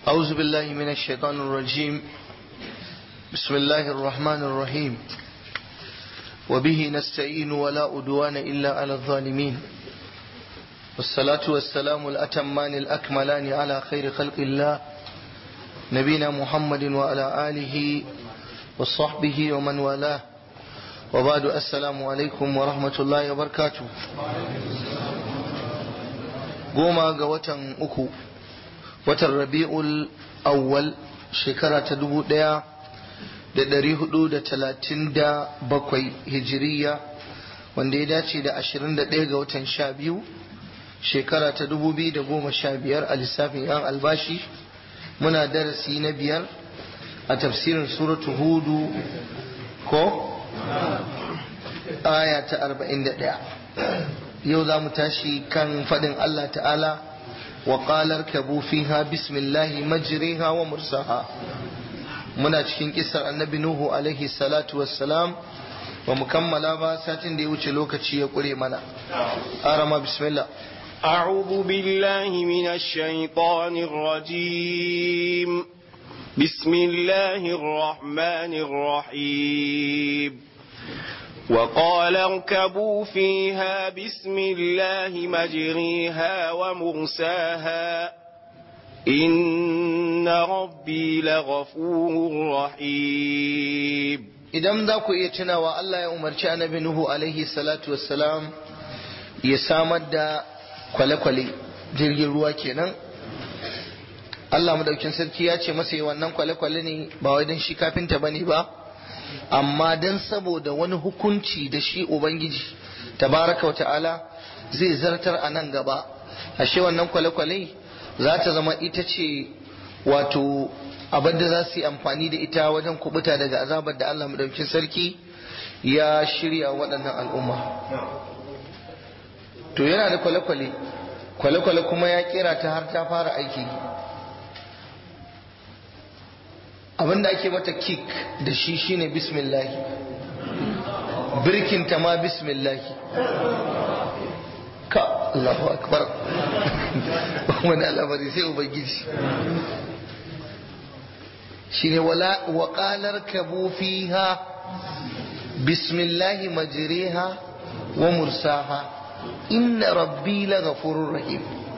أعوذ بالله من الشيطان الرجيم بسم الله الرحمن الرحيم وبه نستعين ولا أدوان إلا على الظالمين والصلاة والسلام الأتمان الأكملان على خير خلق الله نبينا محمد وعلى آله وصحبه ومن والاه وبعد السلام عليكم ورحمة الله وبركاته goma ga watan uku watan rabi'ul awwal shekara ta dubu daya da dari hudu da talatin da bakwai hijiriya wanda ya dace da ashirin da ɗaya ga watan sha biyu shekara ta dubu biyu da goma sha biyar a lissafin yan albashi muna darasi na biyar a tafsirin suratu hudu ko aya ta arba'in da ɗaya yau za mu tashi kan faɗin Allah ta'ala wa ƙalar kabu fiha bismillahi majriha wa mursaha muna cikin kisar annabi nuhu alaihi salatu wassalam ba mu kammala ba satin da ya wuce lokaci ya ƙure mana arama bismillah أعوذ بالله من الشيطان الرجيم بسم الله الرحمن الرحيم وقال اركبوا فيها بسم الله مجريها ومرساها إن ربي لغفور رحيم idan za ku iya tunawa Allah ya umarci annabi Nuhu alaihi salatu wassalam ya samar da kwale-kwale jirgin ruwa kenan Allah madaukin sarki ya ce masa yi wannan kwale-kwale ne ba wai don shi kafinta bane ba amma don saboda wani hukunci da shi ubangiji tabaraka wata'ala zai zartar a nan gaba ashe wannan kwale-kwale za ta zama ita ce wato abin da za su yi amfani da ita wajen kubuta daga azabar da Allah madaukin sarki ya shirya waɗannan al'umma to yana da kwale-kwale kwale-kwale kuma ya kera ta har ta fara aiki abinda ake mata kick da shi shine bismillahi birkinta ma bismillahi ka Allahu akbar wani al'amari sai ubangiji shine wala wa qalar kabu fiha bismillahi majriha wa mursaha inna rabbi laghafurur rahim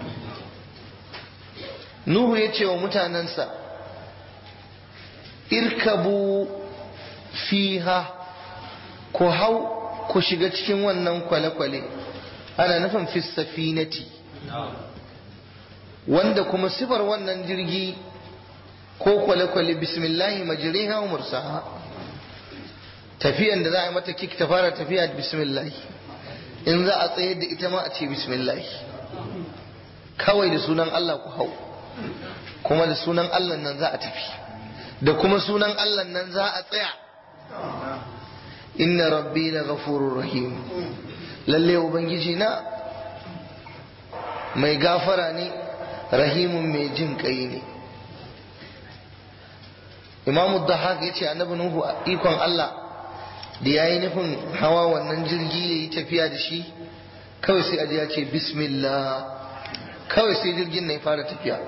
nuhu yace wa mutanansa irkabu fiha ku hau ku shiga cikin wannan kwale-kwale ana nufin fisafinati wanda kuma sifar wannan jirgi ko kwale-kwale bismillahi majriha wa mursaha tafiyan da za a yi mata kik ta fara tafiya da bismillahi in za a tsaye da ita ma a ce bismillahi kawai da sunan Allah ku hau kuma da sunan Allah nan za a tafi da kuma sunan Allah nan za a tsaya inna rabbi la ghafurur rahim lalle ubangiji na mai gafara ne rahimun mai jin kai ne imam dahak ya ce annabi nuhu ikon Allah da ya yi nufin hawa wannan jirgi ya yi tafiya da shi kawai sai aji ya ce bismillah kawai sai jirgin na ya fara tafiya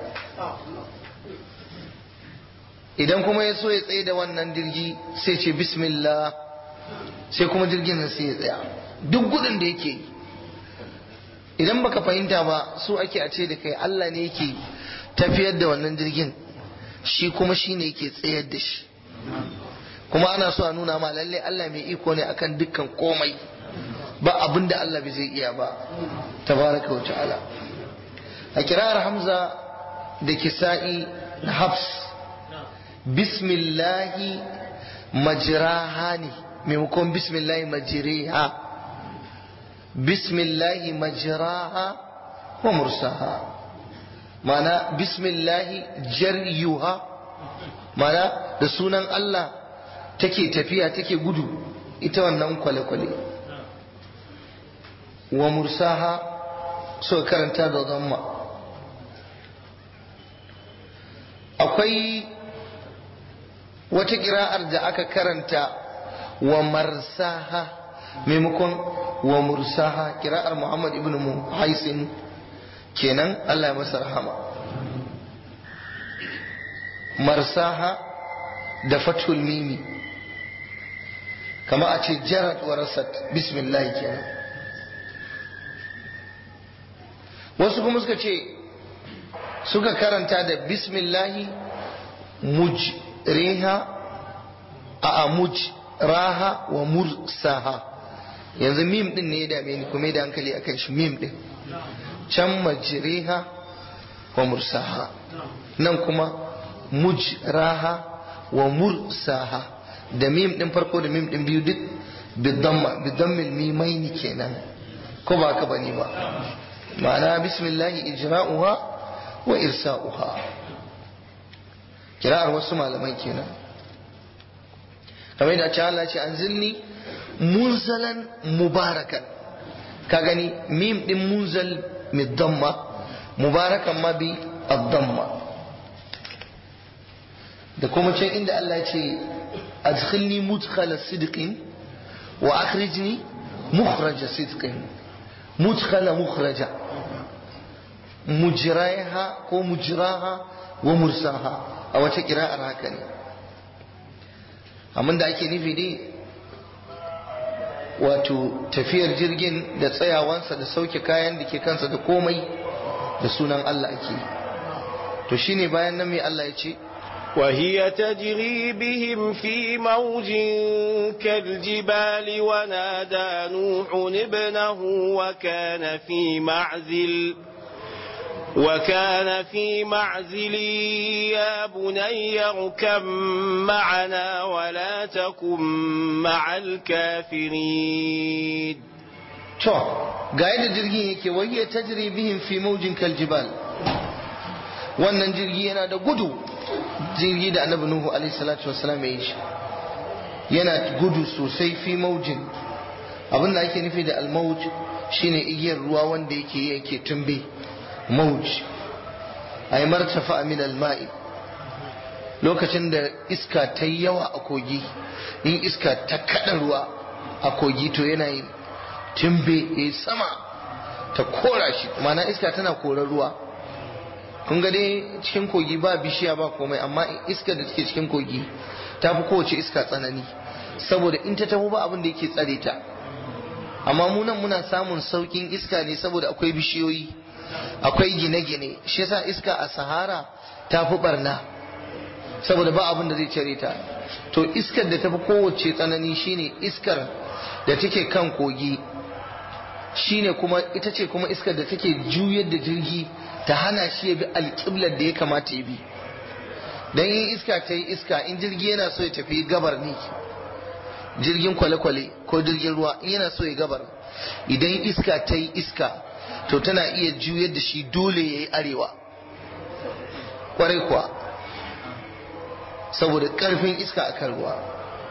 idan kuma ya so ya tsaye da wannan jirgi sai ce bismillah sai kuma jirgin nan sai ya tsaya duk gudun da yake yi idan baka fahimta ba so ake a ce da kai Allah ne yake tafiyar da wannan jirgin shi kuma shi ne yake tsayar da shi kuma ana so a nuna ma lalle Allah mai iko ne akan dukkan komai ba abin da Allah bai zai iya ba tabaraka wa ta'ala a kirar Hamza da Kisa'i da Hafs bismillahi majraha ne maimakon bismillahi majriha bismillahi majraha wa mursaha mana bismillahi jaryuha mana da sunan Allah take tafiya take gudu ita wannan kwale-kwale wa mursaha so karanta da zamma akwai wata kira'ar da aka karanta wa marsaha maimakon wa mursaha kira'ar Muhammad ibn Muhaisin kenan Allah ya masa rahama marsaha da fathul mimi kama a ce jarat wa rasat bismillah kenan wasu kuma suka ce suka karanta da bismillahi mujriha a mujraha wa mursaha yanzu mim din ne ya dame ni kuma da hankali akan shi mim din can majriha wa mursaha nan kuma mujraha wa mursaha da mim din farko da mim din biyu duk bidamma bidammil mimaini kenan ko ba ka bane ba ma'ana bismillahi ijra'uha wa irsa'uha kira'ar wasu malaman kenan kamar da ce Allah ce anzilni munzalan mubarakan ka gani mim din munzal midamma mubarakan ma bi ad-damma da kuma can inda Allah ce adkhilni mudkhala sidqin wa akhrijni mukhraja sidqin mudkhala mukhraja mujraha ko mujraha wa mursaha a wata kira'ar haka ne amma da ake nufi dai wato tafiyar jirgin da tsayawansa da sauke kayan da ke kansa da komai da sunan Allah ake to shine bayan nan mai Allah ya ce وهي تجري بهم في موج كالجبال ونادى نوح ابنه وكان في معزل وكان في معزل يا بني اركب معنا ولا تكن مع الكافرين to ga yadda jirgin yake wayya tajri bihim fi mawjin kaljibal wannan jirgi yana da gudu jirgi da annabi nuhu alaihi salatu wassalam ya yi shi yana gudu sosai fi maujin abin da ake nufi da almauj shine igiyar ruwa wanda yake yake tumbe mauj ay martafa min alma'i lokacin da iska ta yi yawa a kogi in iska ta kada ruwa a kogi to yana yin tumbe ya sama ta kora shi ma'ana iska tana korar ruwa kun ga dai cikin kogi ba bishiya ba komai amma iskar da take cikin kogi ta fi kowace iska tsanani saboda in ta taho ba abin da yake tsare ta amma mu nan muna samun saukin iska ne saboda akwai bishiyoyi akwai gine-gine shi yasa iska a sahara ta fi barna saboda ba abin da zai cire ta to iskar da ta fi kowace tsanani shine iskar da take kan kogi shine kuma ita ce kuma iskar da take juyar da jirgi ta hana shi ya bi alƙiblar da ya kamata ya bi don yin iska ta yi iska in jirgi yana so ya tafi gabar ne jirgin kwale-kwale ko jirgin ruwa in yana so ya gabar idan iska ta yi iska to tana iya juyar da shi dole ya yi arewa kwarai kuwa saboda ƙarfin iska a kan ruwa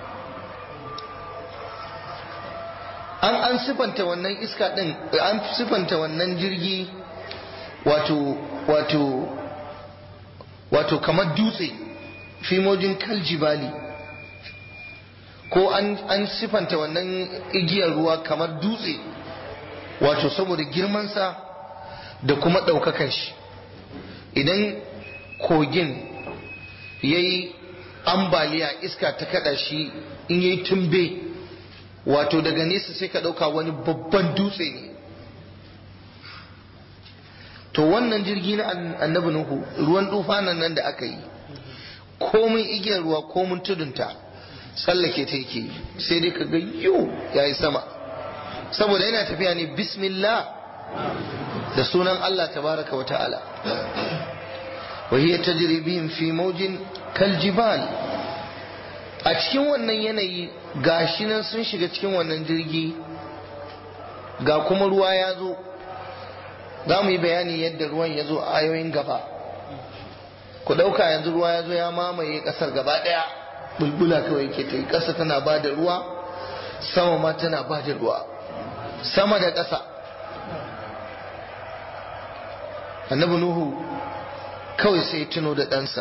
an an sifanta wannan iska ɗin an sifanta wannan jirgi wato wato wato kamar dutse fimojin kaljibali ko an, an sifanta wannan igiyar ruwa kamar dutse wato saboda girmansa da kuma ɗaukakan shi idan kogin ya yi ambaliya iska ta kada shi in ya yi tumbe wato daga nesa sai ka ɗauka wani babban dutse ne to wannan jirgi na annabi nuhu ruwan tufanan nan da aka yi komai igiyar ruwa komin tudunta tsallake ta yake sai dai ka ga yiwu ya yi sama saboda yana tafiya ne bismillah da sunan Allah tabaraka wa ta'ala wa hiya tajri bihim fi mawjin kal jibal a cikin wannan yanayi gashi nan sun shiga cikin wannan jirgi ga kuma ruwa ya zo za mu yi bayani yadda ruwan ya zo a ayoyin gaba ku ɗauka yanzu ruwa ya zo ya mamaye ƙasar gaba ɗaya bulbula kawai yake ta yi ƙasa tana ba da ruwa sama ma tana ba da ruwa sama da ƙasa annabi nuhu kawai sai tuno da ɗansa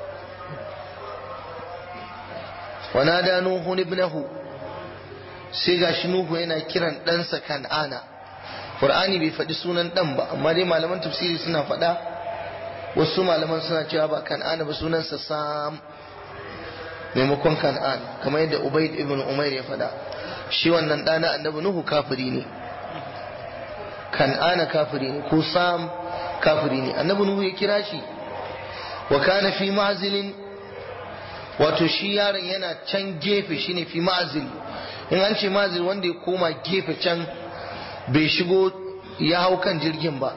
wana da nuhu ibnahu sai gashi nuhu yana kiran ɗansa kan'ana Qur'ani bai faɗi sunan ɗan ba amma dai malaman tafsiri suna faɗa wasu malaman suna cewa ba kan'ana ba sunansa sam maimakon kan'an kamar yadda ubaid ibn umair ya faɗa shi wannan ɗana annabi nuhu kafiri ne kan'ana kafiri ne ko sam kafiri ne annabi nuhu ya kira shi wa kana fi ma'zilin wato shi yaron yana can gefe shine fi ma'zil in an ce ma'zil wanda ya koma gefe can bai shigo ya hau kan jirgin ba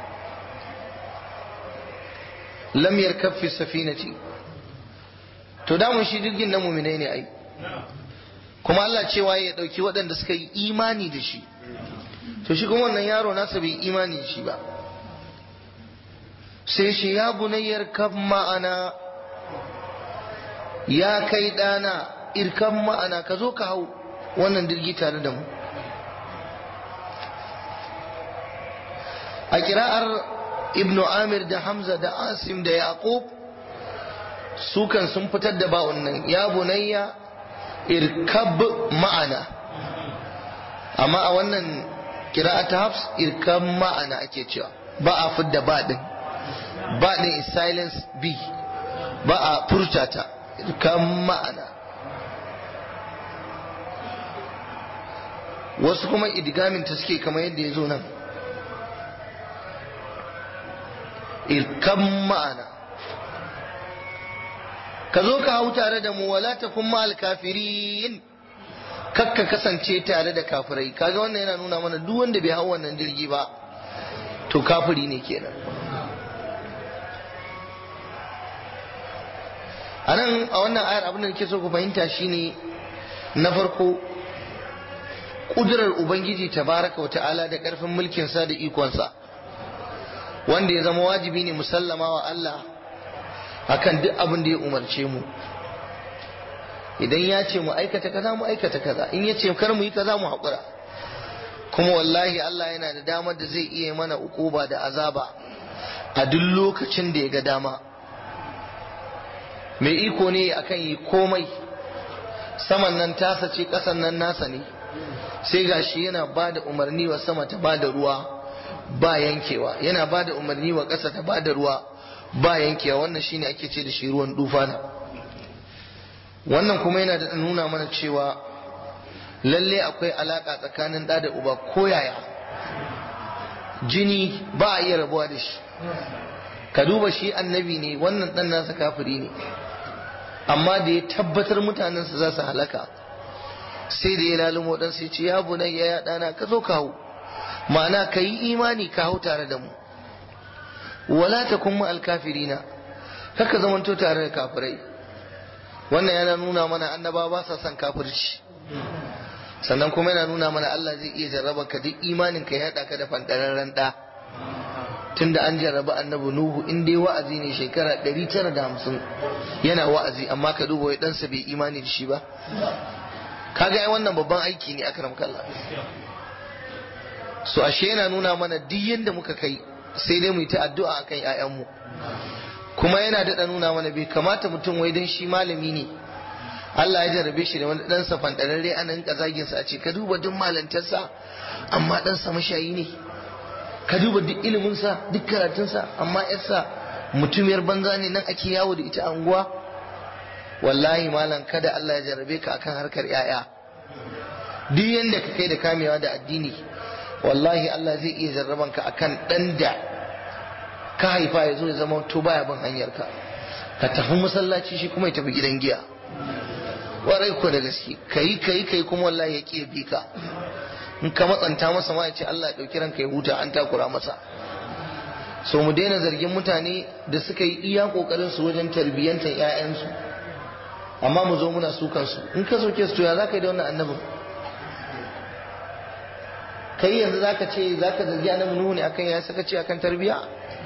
lam yarkab fi safinati to damun shi jirgin na muminai ne ai kuma Allah cewa ya dauki waɗanda suka yi imani da shi to shi kuma wannan yaro nasa bai imani da shi ba sai shi ya bunayyar kaf ma'ana ya kai ɗana irkan ma'ana ka zo ka hau wannan jirgi tare da mu a kira'ar ibnu amir da hamza da asim da yaqub sukan sun fitar da ba'un nan ya bunayya irkab ma'ana amma a wannan kira'ata hafs irkab ma'ana ake cewa ba a fidda ba din ba din is silence b ba a furta ta irkab ma'ana wasu kuma idgamin ta suke kamar yadda ya zo nan irkan ma'ana ka zo ka hau tare da mu wala ta kuma alkafirin kakka kasance tare da kafirai kaga wannan yana nuna mana duk wanda bai hau wannan jirgi ba to kafiri ne kenan a nan a wannan ayar abin da nake so ku fahimta shine na farko kudurar ubangiji tabaraka wa ta'ala da karfin mulkinsa da ikonsa wanda ya zama wajibi ne musallama wa Allah akan duk abin da ya umarce mu idan ya ce mu aikata kaza mu aikata kaza in ya ce kar mu yi kaza mu haƙura kuma wallahi Allah yana da damar da zai iya mana ukuba da azaba a duk lokacin da ya ga dama mai iko ne akan yi komai saman nan tasa ce ƙasan nan nasa ne sai gashi yana ba da umarni wa sama ta ba da ruwa ba yankewa yana ba da umarni wa ƙasa ta ba da ruwa ba yankewa wannan shine ake ce da shi ruwan dufana wannan kuma yana da nuna mana cewa lalle akwai alaka tsakanin ɗa da uba ko yaya jini ba a iya rabuwa da shi ka duba shi annabi ne wannan ɗan nasa kafiri ne amma da ya tabbatar mutanensa za su halaka sai da ya lalumo ɗan sai ce ya bunayya ya ɗana ka zo ka hau ma'ana ka yi imani ka hau tare da mu wala ta kuma alkafirina kaka zamanto tare da kafirai wannan yana nuna mana annaba ba sa son kafirci sannan kuma yana nuna mana Allah zai iya jarraba ka duk imanin ka ya haɗa ka da fandararren ɗa tunda an jarraba annabi nuhu in dai wa'azi ne shekara 950 yana wa'azi amma ka duba wai ɗansa bai imani da shi ba kaga ai wannan babban aiki ne akram kallah so ashe yana nuna mana duk yadda muka kai sai dai mu yi ta addu'a akan ƴaƴanmu kuma yana daɗa nuna mana bai kamata mutum wai dan shi malami ne Allah ya jarabe shi da wani ɗansa fanɗararre ana rinka zagin sa a ce ka duba duk malantarsa amma ɗansa mashayi ne ka duba duk iliminsa duk karatunsa amma yarsa mutumiyar banza ne nan ake yawo da ita a unguwa wallahi malam kada Allah ya jarabe ka akan harkar ƴaƴa duk yanda ka kai da kamewa da addini wallahi Allah zai iya jarraban ka akan dan da ka haifa ya zo ya zama to baya bin hanyar ka ka tafi masallaci shi kuma ya tafi gidan giya warai ko da gaske kai kai kai kuma wallahi ya ki bi ka in ka matsanta masa ma ya ce Allah ya dauki ranka ya huta an takura masa so mu daina zargin mutane da suka yi iya kokarin su wajen tarbiyyantar ƴaƴansu amma mu zo muna su kansu in ka soke su to ya zaka yi da wannan annabin kai yanzu zaka ce zaka zargi annabi nuhu ne akan ya saka ce akan tarbiya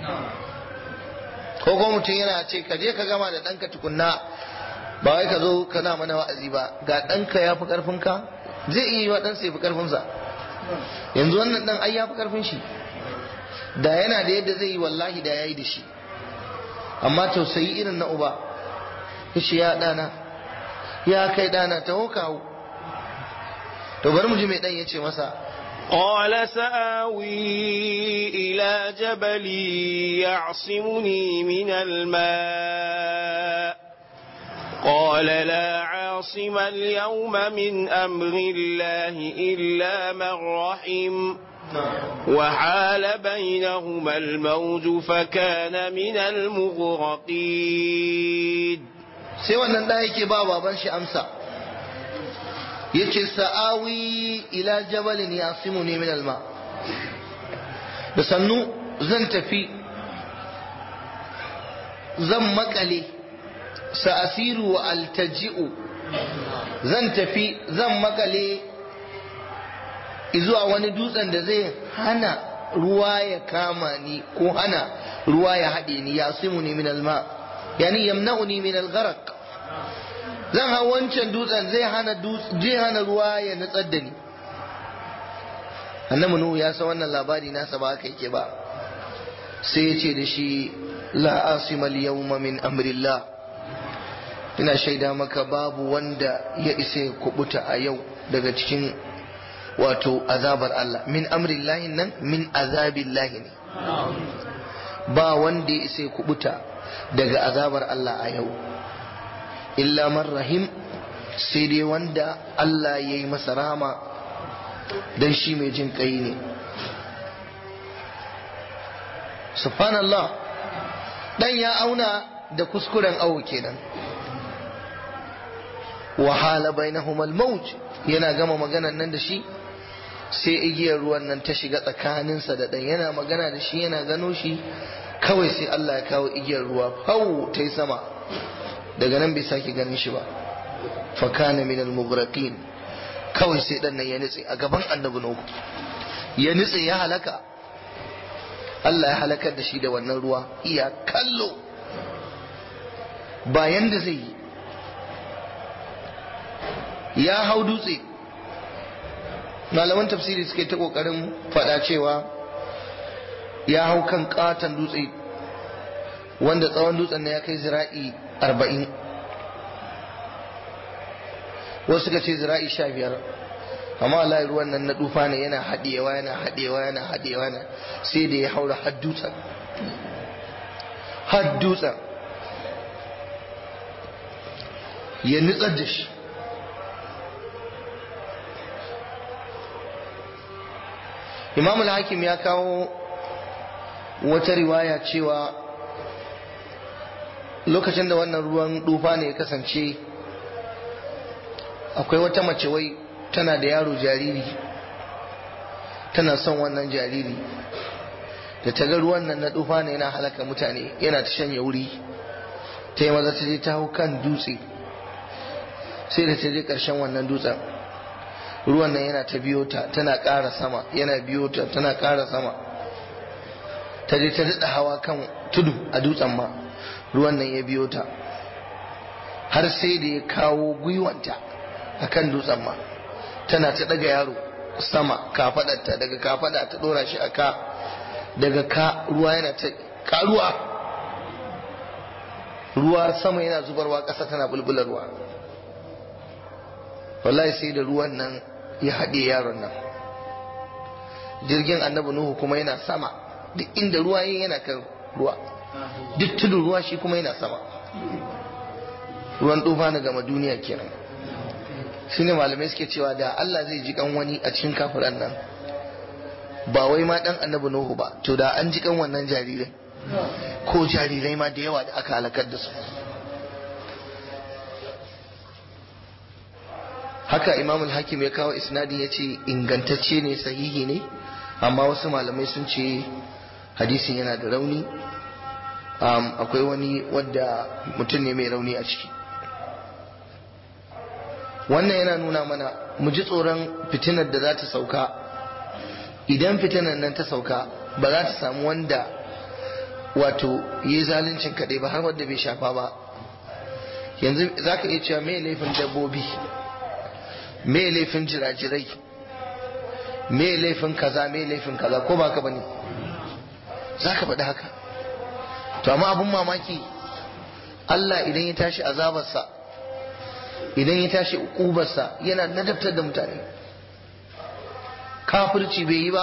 ko ko mutum yana ce ka je ka gama da ɗanka tukunna ba wai ka zo kana mana wa'azi ba ga ɗanka ya fi ƙarfinka zai iya yi wa ɗansa ya fi ƙarfinsa yanzu wannan ɗan ai ya fi ƙarfin shi da yana da yadda zai yi wallahi da ya yi da shi amma tausayi irin na uba shi ya ɗana ya kai ɗana ta kawo to bari mu ji mai ɗan ya ce masa قال سآوي إلى جبل يعصمني من الماء قال لا عاصم اليوم من أمر الله إلا من رحم وحال بينهما الموج فكان من المغرقين sai wannan da yake ba baban shi amsa yace sa'awi ila jabalin yasimuni min alma da sannu zan tafi zan makale sa'asiru wa altaji'u zan tafi zan makale zuwa wani dutsen da zai hana ruwa ya kama ni ko hana ruwa ya haɗe ni yasimuni min alma yani yamna'uni min algharq zan hau wancan dutsen zai hana zai hana ruwa ya nutsar da ni annabi nuhu ya san wannan labari nasa ba haka yake ba sai ya ce da shi la asima al-yawma min amrillah ina shaida maka babu wanda ya isa ya kubuta a yau daga cikin wato azabar Allah min amrillahi nan min azabillahi ne ba wanda ya isa ya kubuta daga azabar Allah a yau illa man rahim sai dai wanda Allah ya yi masa rama don shi mai jin kai ne subhanallah dan ya auna da kuskuren awo kenan wahala bainahum al-mawj yana gama maganan nan da shi sai igiyar ruwan nan ta shiga tsakaninsa da dan yana magana da shi yana gano shi kawai sai Allah ya kawo igiyar ruwa fau ta yi sama daga nan bai sake ganin shi ba fakana min al-mughraqin kawai sai dan nan ya nitse a gaban annabi nuhu ya nitse ya halaka Allah ya halakar da shi da wannan ruwa iya kallo bayan da zai yi ya hau dutse malaman tafsiri suka yi ta kokarin faɗa cewa ya hau kan katon dutse wanda tsawon dutsen na ya kai zira'i arba'in wasu suka ce zira'i sha biyar amma Allah ruwan nan na dufa ne yana haɗewa yana haɗewa yana haɗewa yana sai da ya haura har dutsen har dutsen ya nutsar da shi imam al-hakim ya kawo wata riwaya cewa lokacin da wannan ruwan dufa ne ya kasance akwai wata mace wai tana da yaro jariri tana son wannan jariri da ta ga ruwan nan na dufa ne yana halaka mutane yana ta shanye wuri ta yi maza ta je ta hau kan dutse sai da ta je ƙarshen wannan dutsen ruwan nan yana ta biyo ta tana ƙara sama yana biyo ta tana ƙara sama ta je ta daɗa hawa kan tudu a dutsen ma ruwan nan ya biyo ta har sai da ya kawo gwiwanta a kan dutsen ma tana ta ɗaga yaro sama kafaɗarta daga kafaɗa ta ɗora shi a ka daga ka ruwa yana ta karuwa ruwa sama yana zubarwa ƙasa tana bulbularwa wallahi sai da ruwan nan ya haɗe yaron nan jirgin annabi nuhu kuma yana sama duk inda ruwa yin yana kan ruwa duk tudun ruwa shi kuma yana sama ruwan tufa na gama duniya kenan shi ne malamai suke cewa da Allah zai ji kan wani a cikin kafiran nan ba wai ma dan annabi nuhu ba to da an ji kan wannan jarirai ko jarirai ma da yawa da aka halakar da su haka imam al-hakim ya kawo isnadi ya ce ingantacce ne sahihi ne amma wasu malamai sun ce hadisin yana da rauni akwai wani wadda mutum ne mai rauni a ciki wannan yana nuna mana mu ji tsoron fitinar da za ta sauka idan fitinar nan ta sauka ba za ta samu wanda wato yi zaluncin kaɗai ba har wadda bai shafa ba yanzu za ka iya cewa mai laifin dabbobi me laifin jirajirai me laifin kaza me laifin kaza ko baka bane za ka faɗi haka to amma abun mamaki Allah idan ya tashi azabarsa idan ya tashi ukubarsa yana nadabtar da mutane kafirci bai yi ba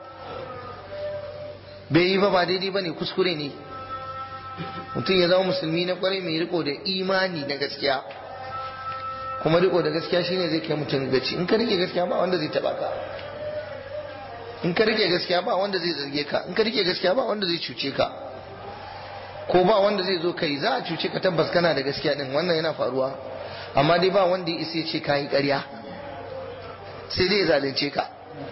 bai yi ba ba daidai ba ne kuskure ne mutum ya zama musulmi na kwarai mai riko da imani na gaskiya kuma riko da gaskiya shine zai kai mutum gaci in ka rike gaskiya ba wanda zai taba ka in ka rike gaskiya ba wanda zai zarge ka in ka rike gaskiya ba wanda zai cuce ka ko ba wanda zai zo kai za a cuce ka tabbas kana da gaskiya din wannan yana faruwa amma dai ba wanda ya isa ce kayi ƙarya sai dai ya zalunce ka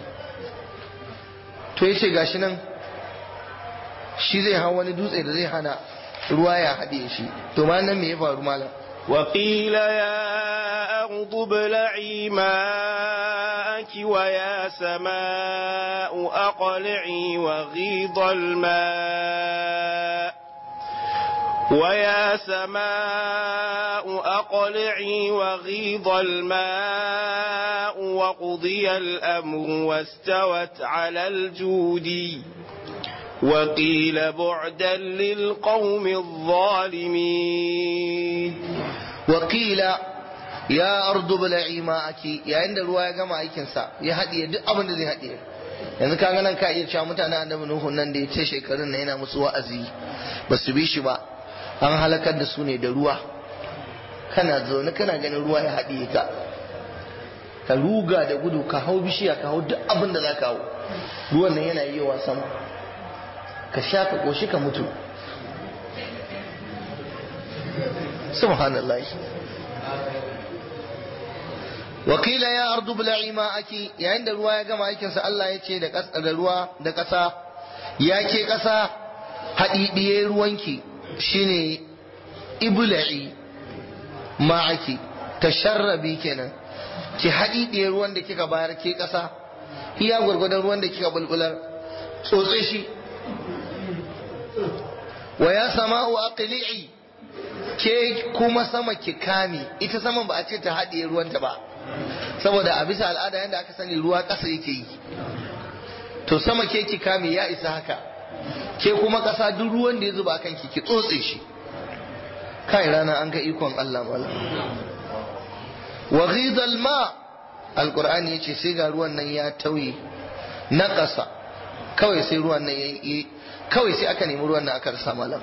to yace gashi nan shi zai hau wani dutse da zai hana ruwa ya haɗe shi to ma nan me ya faru malam وقيل يا أرض ابلعي ماءك ويا سماء أقلعي وغيض الماء ويا سماء أقلعي وغيض الماء وقضي الأمر واستوت على الجودي وقيل بعدا للقوم الظالمين وقيل ya ardu bala'i ma'aki yayin da ruwa ya gama aikinsa ya haɗiye duk abin da zai haɗiye yanzu ka nan ka iya cewa mutanen annabi nuhu nan da ya ce shekarun na yana musu wa'azi ba su bi shi ba an halakar da su ne da ruwa kana zaune kana ganin ruwa ya haɗiye ka ka ruga da gudu ka hau bishiya ka hau duk abin da za ka hau ruwan nan yana yi wa sama ka sha ka ƙoshi ka mutu subhanallah wakila ya ardu bula'i ma'aki yayin da ruwa ya gama aikinsa Allah ya ce da ruwa da ƙasa ya ke ƙasa haɗiɗiye ruwanki shine ibula'i ma'aki tasharrabi kenan ki haɗiɗiye ruwan da kika bayar ke ƙasa iya gwargwadon ruwan da kika bulbular tsotse shi wa ya sama'u aqli'i ke kuma sama ki kame ita saman ba a ce ta haɗiye ruwanta ba saboda a bisa al'ada yadda aka sani ruwa ƙasa yake yi to sama ke ki kame ya isa haka ke kuma ƙasa duk ruwan da ya zuba kan ki ki tsotse shi kai rana an ga ikon Allah mala wa ghidal ma alqur'ani yace sai ga ruwan nan ya tauye na ƙasa kawai sai ruwan nan ya kawai sai aka nemi ruwan nan aka rasa malam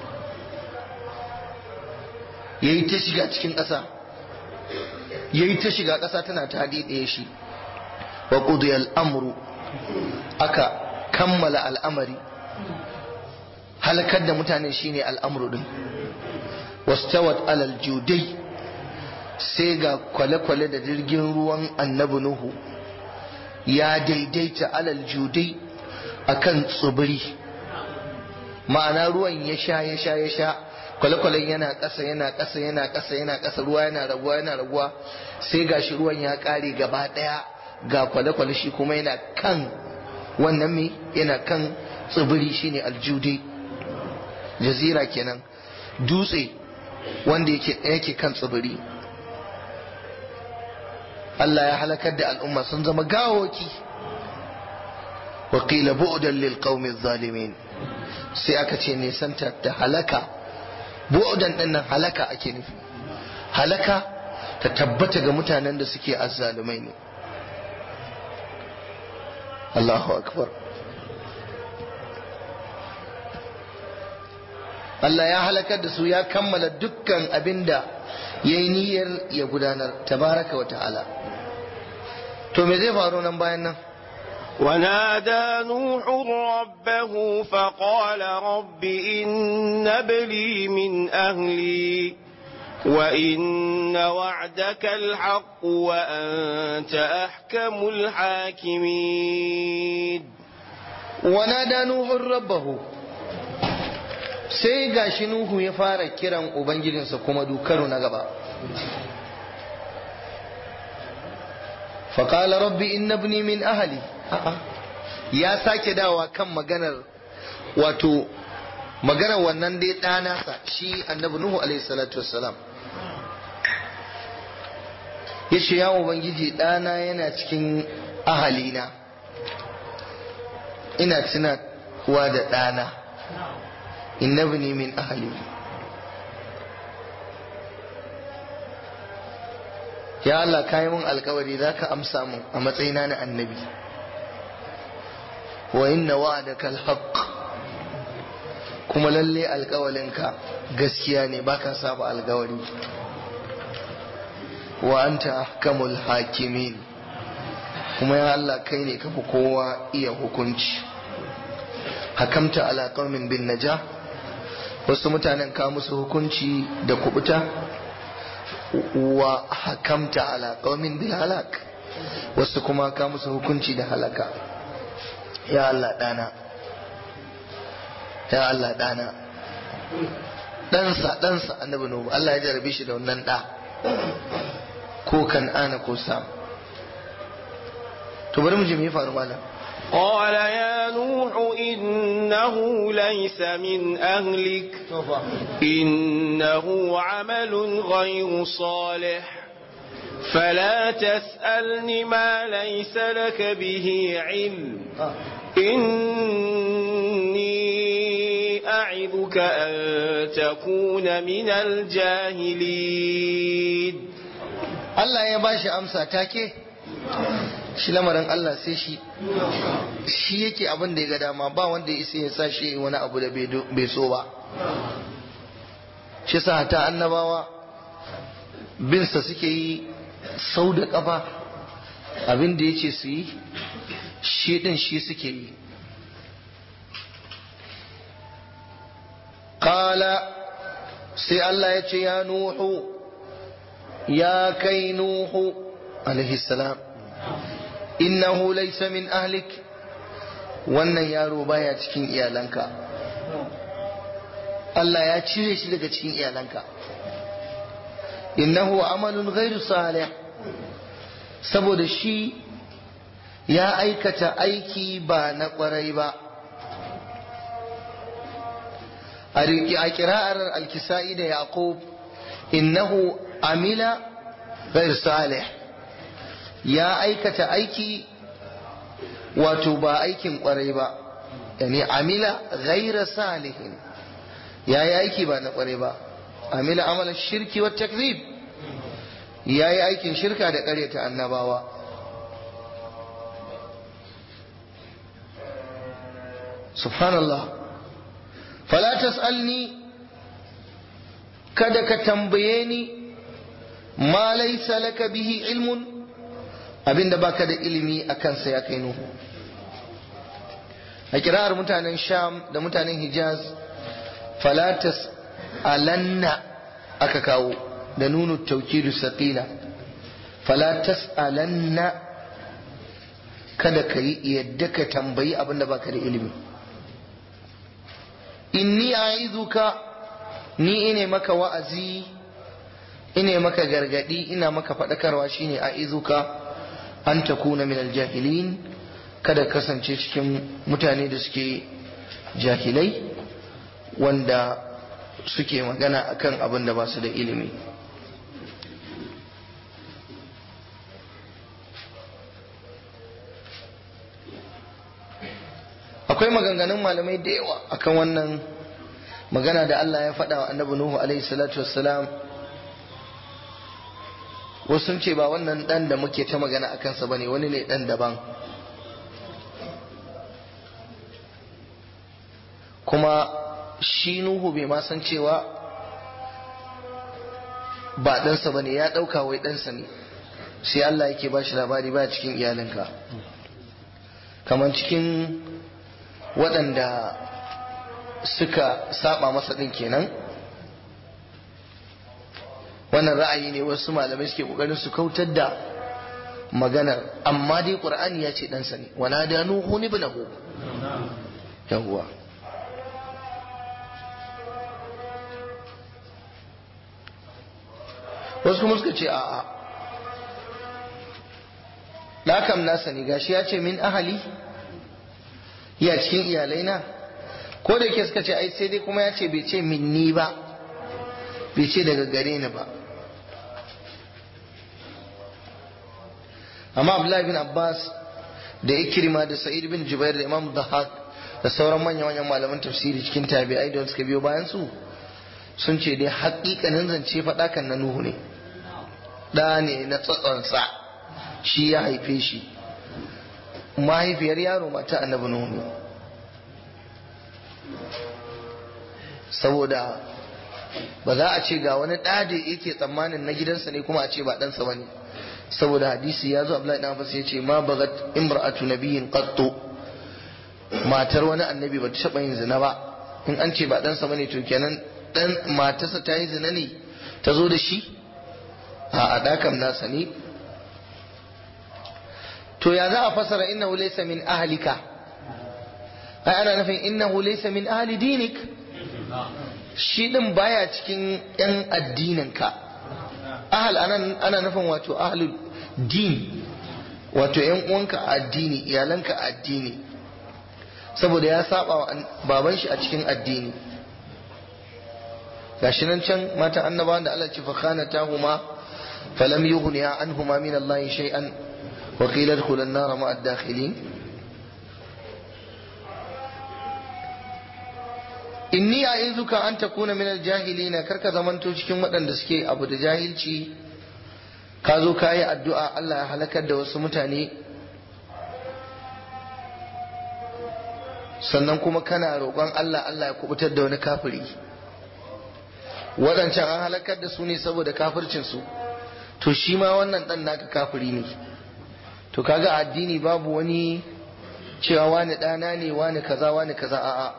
yayi ta shiga cikin ƙasa yayi ta shiga ƙasa tana ta ɗaya shi wa qudiya al'amru aka kammala al'amari halakar da mutane shine al'amru din wastawat alal judai sai ga kwale-kwale da jirgin ruwan annabi nuhu ya daidaita alal judai akan tsibiri ma'ana ruwan ya sha ya sha ya sha kwale-kwalen yana ƙasa yana ƙasa yana ƙasa yana ƙasa ruwa yana raguwa yana raguwa sai gashi ruwan ya ƙare gaba ɗaya ga kwale-kwale shi kuma yana kan wannan me yana kan tsibiri shine aljudi jazira kenan dutse wanda yake yake kan tsibiri Allah ya halakar da al'umma sun zama gawoki wa qila bu'dan lil qaumi zalimin sai aka ce nisanta da halaka bu'dan din nan halaka ake nufi halaka ta tabbata ga mutanen da suke azzalumai ne Allahu akbar Allah ya halakar da su ya kammala dukkan abinda ya yi niyyar ya gudanar tabaraka wa ta'ala to me zai faru nan bayan nan ونادى نوح ربه فقال رب إن ابني من أهلي وإن وعدك الحق وأنت أحكم الحاكمين ونادى نوح ربه sai gashi Nuhu ya fara kiran Ubangijinsa kuma dukaro na gaba. faƙala rabbi inna ibni min ahali ya sake dawa kan maganar wato maganar wannan dai ɗanasa shi annabi Nuhu alaihi salatu wassalam ya ce ya Ubangiji ɗana yana cikin ahalina ina tunawa da ɗana inna ibni min ahali ya Allah ka yi mun alkawari za ka amsa mun a matsayina na annabi wa inna wa'adaka alhaq kuma lalle alkawalinka gaskiya ne baka saba alkawari wa anta ahkamul hakimin kuma ya Allah kai ne kafi kowa iya hukunci hakamta ala qaumin bin najah wasu mutanen ka musu hukunci da kubuta wa hakamta ala qaumin bil halak wasu kuma ka musu hukunci da halaka ya Allah dana ya Allah dana ɗansa ɗansa annabi nuhu Allah ya jarabe shi da wannan ɗa ko kan ana ko sam to bari mu ji me ya faru malam قال يا نوح إنه ليس من أهلك إنه عمل غير صالح فلا تسألني ما ليس لك به علم إني أعظك أن تكون من الجاهلين Allah ya bashi amsa take shi lamarin Allah sai shi shi yake abin da ya ga dama ba wanda ya isa ya sa shi wani abu da bai so ba shi sa ta annabawa binsa suke yi sau da kafa abin da ya ce su yi shi din shi suke yi kala sai Allah ya ce ya nuhu ya kai nuhu alaihi salam innahu laysa min ahlik wannan yaro baya cikin iyalanka Allah ya cire shi daga cikin iyalanka innahu amalun ghairu salih saboda shi ya aikata aiki ba na kwarai ba a kira'ar alkisa'i da yaqub innahu amila ghairu salih ya aikata aiki wato ba aikin kwarai ba yani amila ghaira salihin ya yi aiki ba na kwarai ba amila amalan shirki wa takzib ya yi aikin shirka da karyata annabawa subhanallah fala tas'alni kada ka tambaye ni ma laysa laka bihi ilmun abinda baka da ilimi a kansa ya kai nuhu a kirar mutanen sham da mutanen hijaz falatas alanna aka kawo da nunu taukidu saqila falatas alanna kada ka yi yadda ka tambayi abinda baka da ilimi inni a'izuka ni ine maka wa'azi ine maka gargadi ina maka faɗakarwa shine a'izuka an takuna min aljahilin kada kasance cikin mutane da suke jahilai wanda suke magana akan abin da ba su da ilimi akwai maganganun malamai da yawa akan wannan magana da Allah ya faɗa wa annabi Nuhu alaihi salatu wassalam wasu sun ce ba wannan dan da muke ta magana a kansa bane wani ne dan daban kuma shi nuhu bai ma san cewa ba ɗansa bane ya ɗauka wai ɗansa ne sai Allah yake ba shi labari ba cikin iyalinka kamar cikin waɗanda suka saba masa ɗin kenan wannan ra'ayi ne wasu malamai suke kokarin su kautar da maganar amma dai qur'ani ya ce ɗansa ne wana da nuhu ni ibnahu yawwa wasu kuma suka ce a'a ɗakam nasa ne gashi ya ce min ahali ya cikin iyalai na ko da ke suka ce ai sai dai kuma ya ce bai ce min ni ba bai ce daga gare ni ba amma abdullahi bin abbas da ikrima da sa'id bin jubair da imam dahak da sauran manyan manyan malaman tafsiri cikin tabi'ai da suka biyo bayan su sun ce dai haƙiƙanin zance faɗakan na nuhu ne ɗa ne na tsatsonsa shi ya haife shi mahaifiyar yaro mata annabi nuhu saboda ba za a ce ga wani ɗa da yake tsammanin na gidansa ne kuma a ce ba ɗansa ba ne saboda hadisi ya zo Abdullahi dan Abbas ya ce ma bagat imra'atu nabiyyin qattu matar wani annabi ba ta taɓa yin zina ba in an ce ba ɗansa bane to kenan dan matarsa ta yi zina ne ta zo da shi a adakan nasa ne to ya za a fasara innahu laysa min ahlika ai ana nufin innahu laysa min ahli dinik shi din baya cikin yan addininka ahal anan ana nufin wato ahlul din wato yan uwanka a addini iyalanka a addini saboda ya saba wa baban shi a cikin addini gashi nan can matan annabawan da Allah ce fa khanatahuma falam yughniya anhuma min Allah shay'an wa qila adkhula an-nar ma'a ad-dakhilin inni a'izuka an takuna min al-jahilin karka zamanto cikin waɗanda suke abu da jahilci ka zo ka yi addu'a Allah ya halakar da wasu mutane sannan kuma kana roƙon Allah Allah ya kubutar da wani kafiri waɗancan an halakar da su ne saboda kafircinsu to shi ma wannan ɗan naka kafiri ne to kaga addini babu wani cewa wani ɗana ne wani kaza wani kaza a'a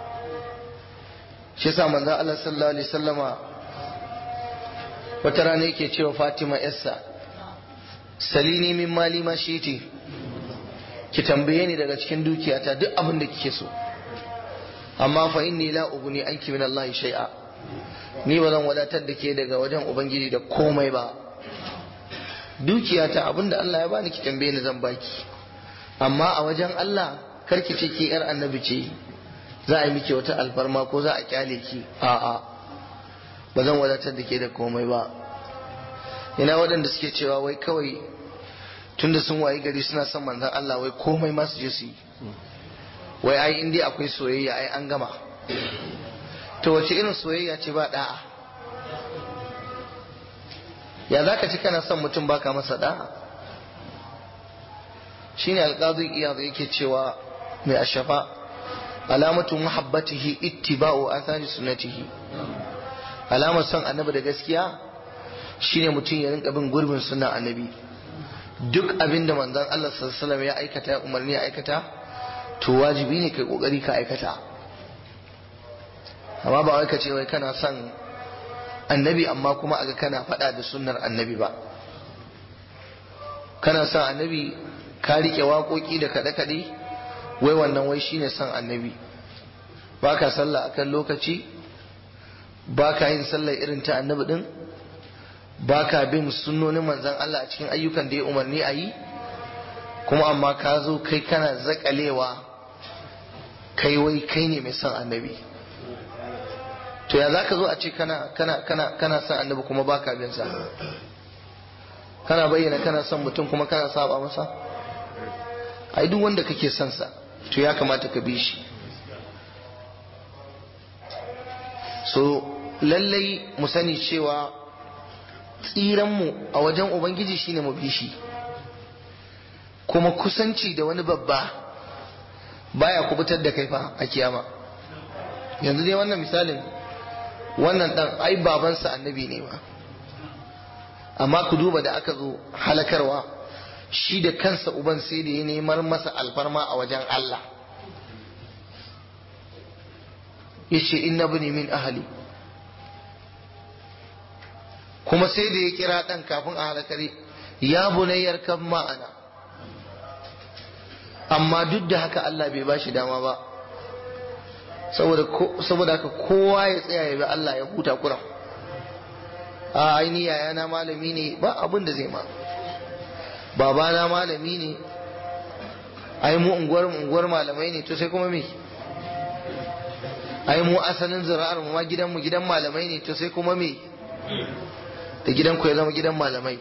shi yasa manzo Allah sallallahu alaihi wasallama wata rana yake cewa Fatima yassa salini min mali ma shiti ki tambaye ni daga cikin dukiyata duk abin da kike so amma fa inni la uguni anki min Allah shay'a ni ba zan wadatar da ke daga wajen ubangiji da komai ba dukiyata abin da Allah ya bani ki tambaye ni zan baki amma a wajen Allah karki ce ki yar annabi ce za a yi miki wata alfarma ko za a kyale ki a'a ba zan wadatar da ke da komai ba ina waɗanda suke cewa wai kawai tunda sun wayi gari suna son manzan Allah wai komai ma su je su yi wai ai in dai akwai soyayya ai an gama to wace irin soyayya ce ba da'a ya za ka ci kana son mutum baka masa da'a shine alƙazin iyaz yake cewa mai ashafa alamatu muhabbatihi ittiba'u athari sunnatihi alamar son annabi da gaskiya shine mutum ya rinka bin gurbin sunnan annabi duk abin da manzon Allah sallallahu alaihi ya aikata ya umarni ya aikata to wajibi ne kai kokari ka aikata amma ba wai ka ce wai kana son annabi amma kuma aga kana faɗa da sunnar annabi ba kana son annabi ka rike waƙoƙi da kaɗe-kaɗe wai wannan wai shine son annabi ba ka sallah akan lokaci ba ka yin sallah irin ta annabi din ba ka bin sunnonin manzan Allah a cikin ayyukan da ya umarni a yi kuma amma ka zo kai kana zakalewa kai wai kai ne mai son annabi to ya za ka zo a ce kana kana kana kana son annabi kuma ba ka bin sa kana bayyana kana son mutum kuma kana saba masa ai duk wanda kake son sa to ya kamata ka bi shi so lallai mu sani cewa tsiranmu a wajen ubangiji shine mu bi shi kuma kusanci da wani babba baya kubutar da kai fa a kiyama yanzu dai wannan misalin wannan dan ai babansa annabi ne ma amma ku duba da aka zo halakarwa shi da kansa uban sai da ya nemar masa alfarma a wajen Allah yace inna bani min ahli kuma sai da ya kira dan kafin a halakari ya bunayyar kan ma'ana amma duk da haka Allah bai bashi dama ba saboda haka kowa ya tsaya ya bi Allah ya huta kuran a aini yayana malami ne ba abin da zai ma babana malami ne ai mu unguwar unguwar malamai ne to sai kuma me ai mu asalin zuri'ar mu ma gidan mu gidan malamai ne to sai kuma me da gidan ku ya zama gidan malamai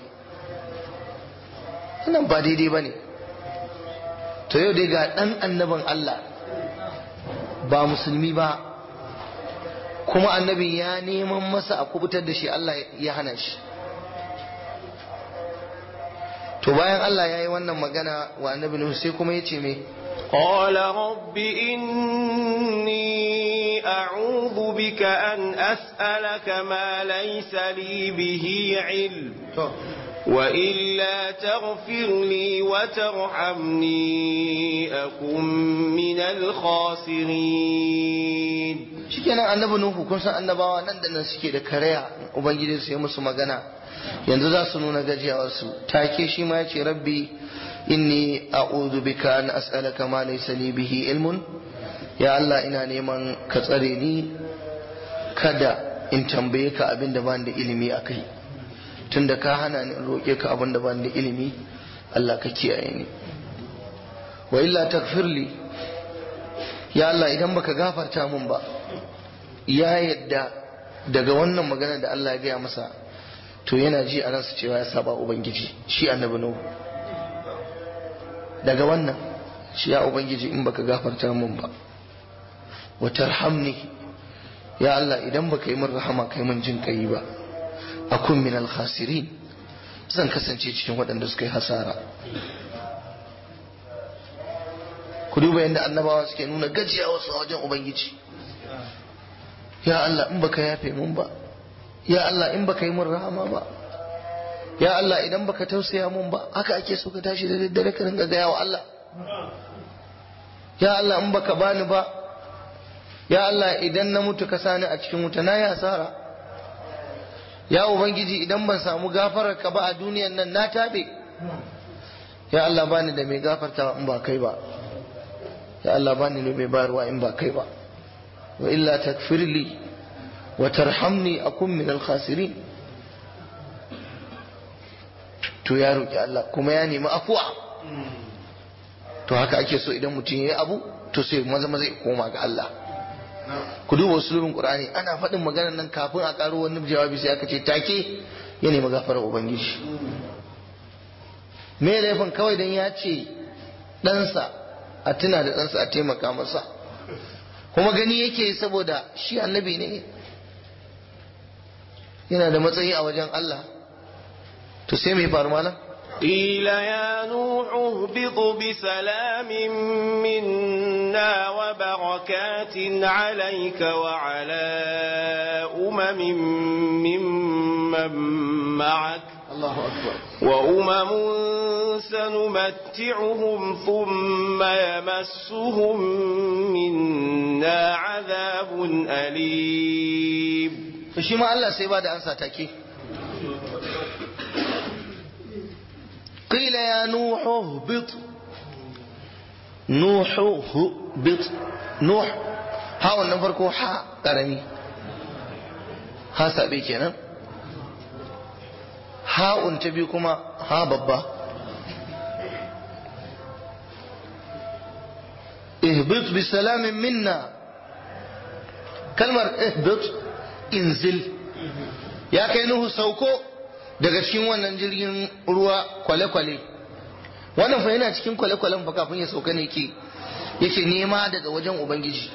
wannan ba daidai bane to yau dai ga dan annabin Allah ba musulmi ba kuma annabi ya neman masa a kubutar da shi Allah ya hana shi to bayan Allah ya yi wannan magana wa annabi Nuhu sai kuma ya ce me قال رب إني أعوذ بك أن أسألك ما ليس لي به علم وإلا تغفر لي وترحمني أكن من الخاسرين shikenan annabi Nuhu kun san annabawa nan da nan suke da karaya ubangiji sai musu magana yanzu za su nuna gajiyawarsu take shi ma ya ce rabbi inni a'udhu bika an as'alaka ma laysa li bihi ilmun ya Allah ina neman ka tsare ni kada in tambaye ka abin da ban da ilimi akai tunda ka hana ni in roke ka abin da ban da ilimi Allah ka kiyaye ni wa illa takfirli ya Allah idan baka gafarta mun ba ya yadda daga wannan magana da Allah ya gaya masa to yana ji a ransa cewa ya saba ubangiji shi annabi nuhu daga wannan shi ya ubangiji in baka gafarta mun ba wa tarhamni ya Allah idan baka yi min rahama kai min jin kai ba akun min al khasirin zan kasance cikin waɗanda suka yi hasara ku duba yadda annabawa suke nuna gajiya wasu a wajen ubangiji ya Allah in baka yafe mun ba ya Allah in baka yi min rahama ba ya Allah idan baka tausaya mun ba haka ake so ka tashi da daddare ka ringa gaya wa Allah ya Allah in baka bani ba ya Allah idan na mutu ka sani a cikin wuta na yi asara ya ubangiji idan ban samu gafarar ka ba a duniyan nan na tabe ya Allah bani da mai gafartawa in ba kai ba ya Allah bani da mai bayarwa in ba kai ba wa illa takfirli wa tarhamni akun min al-khasirin to ya roki Allah kuma ya nemi afuwa to haka ake so idan mutum ya yi abu to sai maza maza ya koma ga Allah ku duba usulubin qur'ani ana faɗin maganar nan kafin a karo wani jawabi sai aka ce take ya nemi gafarar ubangiji me laifin kawai dan ya ce ɗansa a tuna da ɗansa a taimaka masa kuma gani yake saboda shi annabi ne yana da matsayi a wajen Allah to sai mai faru malam قيل يا نوح اهبط بسلام منا وبركات عليك وعلى أمم ممن معك الله أكبر وأمم سنمتعهم ثم يمسهم منا عذاب أليم shi ma Allah sai ba da ansa take qila ya nuhu bit nuhu bit nuh ha wannan farko ha karami ha sabe kenan ha'un ta biyu kuma ha babba ihbit bi salamin minna kalmar ihbit inzil ya kai nuhu sauko daga cikin wannan jirgin ruwa kwale-kwale wannan fa yana cikin kwale-kwalen fa kafin ya sauka ne ke yake nema daga wajen ubangiji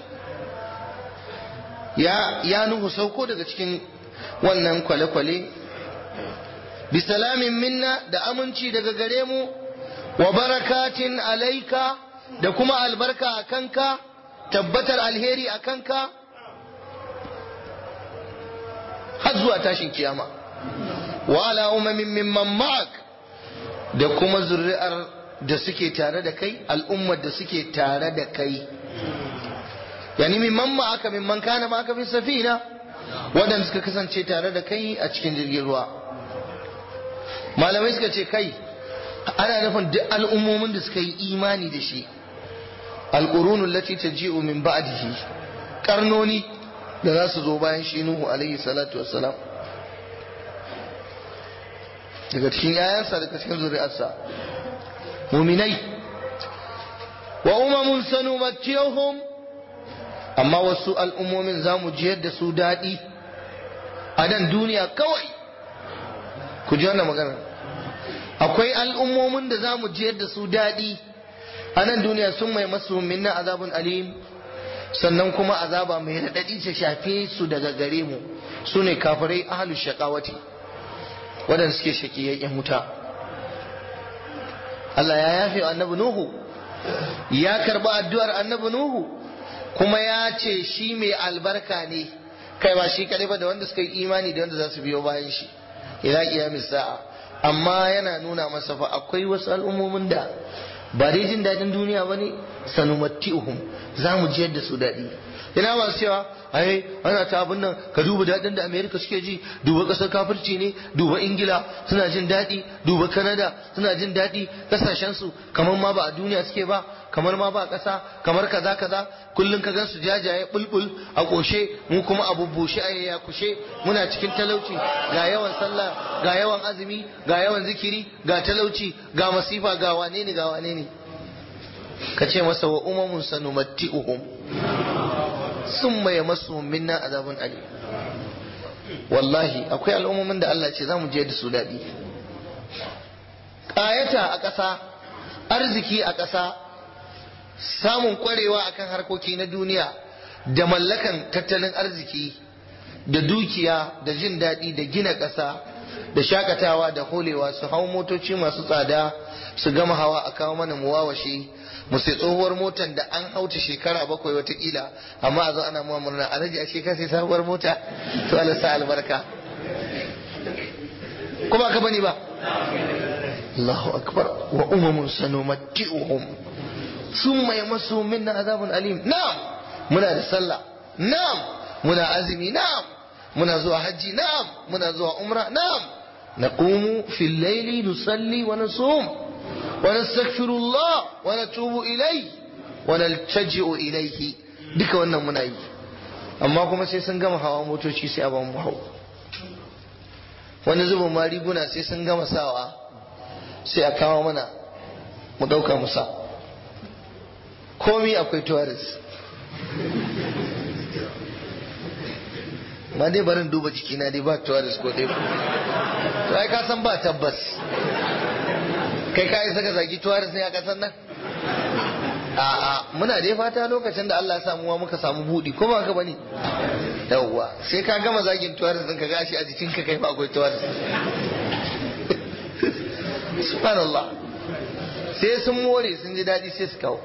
ya ya nuhu sauko daga cikin wannan kwale-kwale bisalamin minna da aminci daga gare mu wa barakatin alaika da kuma albarka a kanka tabbatar alheri a kanka har zuwa tashin kiyama wa ala umamin mimman ma'ak da kuma zuri'ar da suke tare da kai al'ummar da suke tare da kai yani mimman ma'aka mimman kana ma'aka fi safina waɗanda suka kasance tare da kai a cikin jirgin ruwa malamai suka ce kai ana nufin duk al'ummomin da suka yi imani da shi alƙurunun lati ta ji'u min ba'dihi karnoni da za su zo bayan shi Nuhu alaihi salatu wassalam daga cikin yayansa daga cikin zuri'arsa muminai wa umamun sanu mattiyahum amma wasu al'ummomin za mu jiyar da su daɗi a nan duniya kawai ku ji wannan magana akwai al'ummomin da za mu jiyar da su daɗi a nan duniya sun mai masu minna azabun alim sannan kuma azaba mai raɗaɗi ta shafe su daga gare mu su ne kafirai ahalu shaƙawati waɗanda suke shaƙiyayyen wuta Allah ya yafe annabi Nuhu ya karba addu'ar annabi Nuhu kuma ya ce shi mai albarka ne kai ba shi kadai ba da wanda suka yi imani da wanda za su biyo bayan shi ila kiyamis sa'a amma yana nuna masa fa akwai wasu al'ummomin da ba dai jin daɗin duniya bane sanumatti'uhum za mu jiyar da su daɗi ina masu cewa ai ana ta abin nan ka duba daɗin da amerika suke ji duba ƙasar kafirci ne duba ingila suna jin daɗi duba kanada suna jin daɗi ƙasashensu kamar ma ba a duniya suke ba kamar ma ba ƙasa kamar kaza kaza kullum ka gansu jajaye bulbul a ƙoshe mu kuma a bubbushe a ya kushe muna cikin talauci ga yawan sallah ga yawan azumi ga yawan zikiri ga talauci ga masifa ga wane ne ga wane ne ka ce masa wa umamun sanumatti'uhum sun maye masu minna azabun ali wallahi akwai al'ummomin da Allah ce za mu je da su daɗi ƙayata a ƙasa arziki a ƙasa samun ƙwarewa akan harkoki na duniya da mallakan tattalin arziki da dukiya da jin daɗi da gina ƙasa da shakatawa da holewa su hau motoci masu tsada su gama hawa a kawo mana muwawashe mu sai tsohuwar motar da an hauta shekara bakwai watakila amma a zo ana muwa murna a rage a shekara sai sabuwar mota to Allah sa albarka kuma ka bani ba Allahu akbar wa umamun sanumatti'uhum summa yamassu minna azabun alim na'am muna da sallah na'am muna azumi na'am muna zuwa hajji na'am muna zuwa umra na'am naqumu fil layli nusalli wa nasum ونستغفر الله ونتوب إليه ونلتجئ إليه duka wannan muna yi amma kuma sai sun gama hawa motoci sai a mu hau wani zubin ma riguna sai sun gama sawa sai a kawo mana mu ɗauka mu sa komi akwai tourist ma dai barin duba jikina dai ba tourist ko dai to ai ka san ba tabbas kai ka yi saka zagi tuwaris ne a ƙasar nan a'a muna dai fata lokacin da Allah ya samu wa muka samu budi ko ba ka bane yawwa sai ka gama zagin tuwaris din ka gashi a jikin ka kai ba akwai tuwaris subhanallah sai sun more sun ji daɗi sai su kawo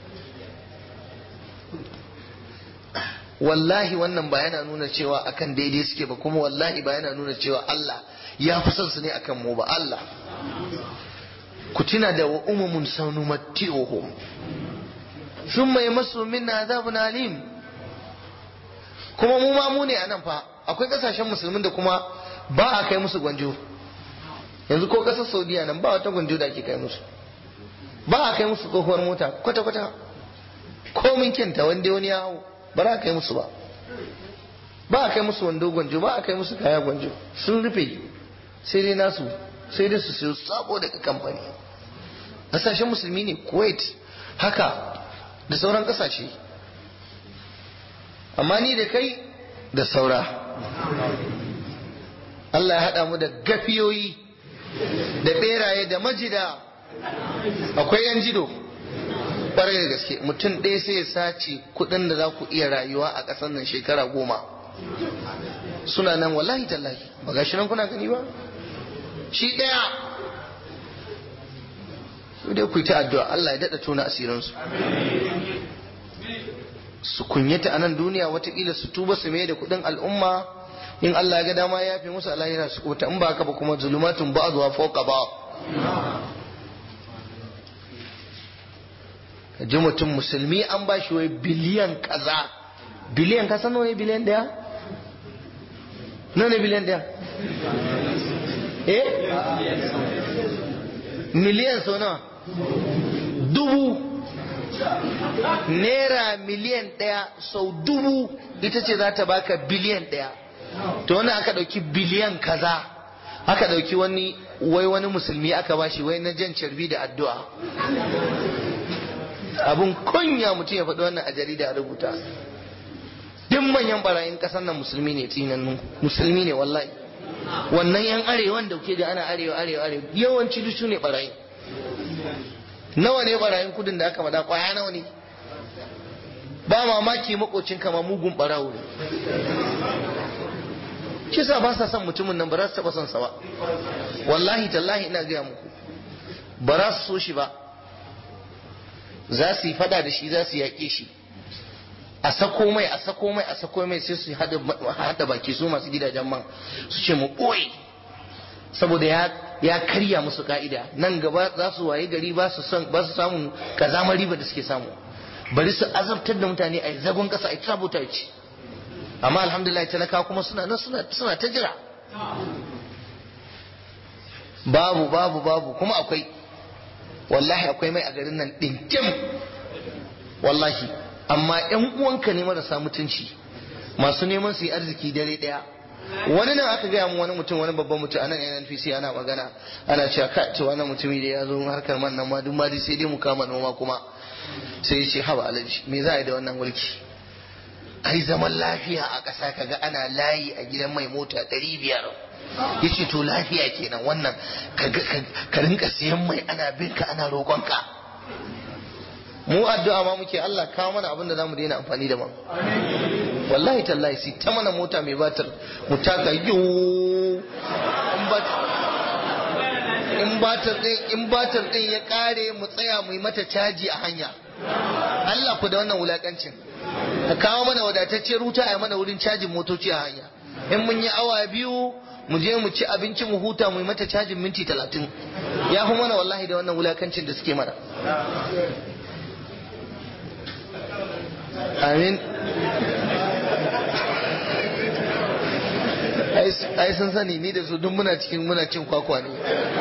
wallahi wannan ba yana nuna cewa akan daidai suke ba kuma wallahi ba yana nuna cewa Allah ya fi son su ne akan mu ba Allah ku tuna da wa umumun sanumatti'uhum thumma yamassu minna adhabun alim kuma mu ma mu ne anan fa akwai kasashen musulmin da kuma ba a kai musu gwanjo yanzu ko kasar saudiya nan ba wata gwanjo da ake kai musu ba a kai musu tsohuwar mota kwata kwata komin kyanta wanda wani ya hau ba za a kai musu ba ba a kai musu wando gwanjo ba a kai musu kaya gwanjo sun rufe sai dai nasu sai dai su siyo sabo daga kamfani kasashen musulmi ne kuwait haka da sauran kasashe amma ni da kai da saura Allah ya haɗa mu da gafiyoyi da ɓeraye da majida akwai yan jido ƙwarai da gaske mutum ɗaya sai ya sace kuɗin da za ku iya rayuwa a ƙasar nan shekara goma suna nan wallahi tallahi ba gashi nan kuna gani ba shi ɗaya su dai ku yi ta addu'a Allah ya daɗa tona asirinsu su kunyata a nan duniya watakila su tuba su mai da kuɗin al'umma in Allah ya ga dama ya fi musu alahira su kuta in ba haka ba kuma zulumatun ba zuwa fauka ba ka ji mutum musulmi an ba shi wai biliyan kaza biliyan ka san nawa ne biliyan daya nawa ne biliyan daya eh miliyan sau nawa dubu naira miliyan ɗaya sau dubu ita ce za ta baka biliyan ɗaya to wani aka ɗauki biliyan kaza aka ɗauki wani wai wani musulmi aka bashi wai na jan carbi da addu'a abun kunya mutum ya faɗi wannan a jarida rubuta duk manyan barayin ƙasar nan musulmi ne tsinannu musulmi ne wallahi wannan yan arewan da kuke da ana arewa arewa arewa yawanci duk su ne barayin nawa ne barayin kudin da aka faɗa kwaya nawa ne ba mamaki makocin kama mugun barawo ne kisa ba sa son mutumin nan ba za su taɓa son sa ba wallahi tallahi ina gaya muku ba za su so shi ba za su yi fada da shi za su yaƙe shi a sako mai a sako mai a sako mai sai su hada baki su masu gidajen man su ce mu ɓoye saboda ya ya karya musu ka'ida nan gaba za su waye gari ba su son ba su samu kazamar riba da suke samu bari su azabtar da mutane a zagon kasa a sabuta ci amma alhamdulillah talaka kuma suna nan suna suna ta jira babu babu babu kuma akwai wallahi akwai mai a garin nan dinkim wallahi amma yan uwanka ne marasa mutunci masu neman su yi arziki dare daya wani nan aka gaya mu wani mutum wani babban mutum anan NNPC ana magana ana cewa ka ce wannan mutumi da ya zo harkar man nan ma duk ma dai sai dai mu kama noma kuma sai ya ce haba alaji me za a yi da wannan mulki ai zaman lafiya a ƙasa kaga ana layi a gidan mai mota ɗari biyar ya ce to lafiya kenan wannan ka rinka siyan mai ana binka ana roƙonka mu addu'a ma muke Allah kawo mana abin da za mu daina amfani da man wallahi tallahi sai ta mana mota mai batar mu taka yiwu in batar din in batar din ya kare mu tsaya mu yi mata caji a hanya Allah ku da wannan wulakancin ka kawo mana wadatacciyar wuta a mana wurin cajin motoci a hanya in mun yi awa biyu mu je mu ci abinci mu huta mu yi mata cajin minti talatin ya fi mana wallahi da wannan wulakancin da suke mana amin ai sun sani ni da su duk muna cikin muna cin kwakwa ne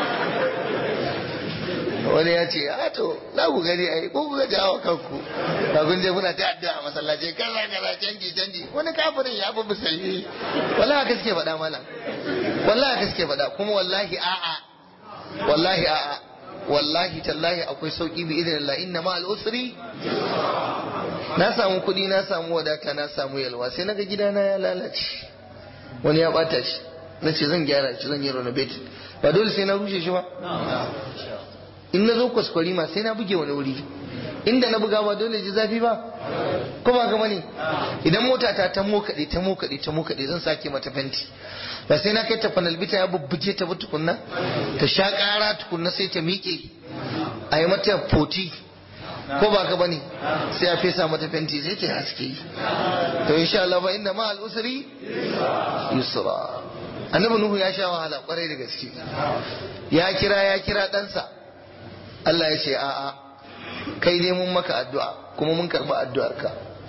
wani ya ce a to za ku gani ai ko ku ga hawa kanku ba kun je kuna ta addu'a masallaci kaza kaza canji canji wani kafirin ya fi musulmi wallahi haka suke faɗa mana wallahi haka suke faɗa kuma wallahi a'a wallahi a'a wallahi tallahi akwai sauki bi idan Allah inna ma al-usri na samu kuɗi na samu wadata na samu yalwa sai naga gidana ya lalace wani ya bata shi na ce zan gyara shi zan yi renovate ba dole sai na rushe shi ba in na zo kwaskwari ma sai na buge wani wuri inda na buga ba dole ji zafi ba ko ba gama ne idan mota ta ta mokaɗe ta mokaɗe ta mokaɗe zan sake mata fenti ba sai na kai ta fanalbita ya bubbuge ta ba tukunna ta sha ƙara tukunna sai ta miƙe a yi mata foti ko ba ka bane sai a fesa mata fenti sai ta haske to insha Allah ba inda ma al-usri yusra annabi nuhu ya sha wahala kwarai da gaske ya kira ya kira ɗansa Allah ya ce a'a kai dai mun maka addu'a kuma mun karɓi addu'arka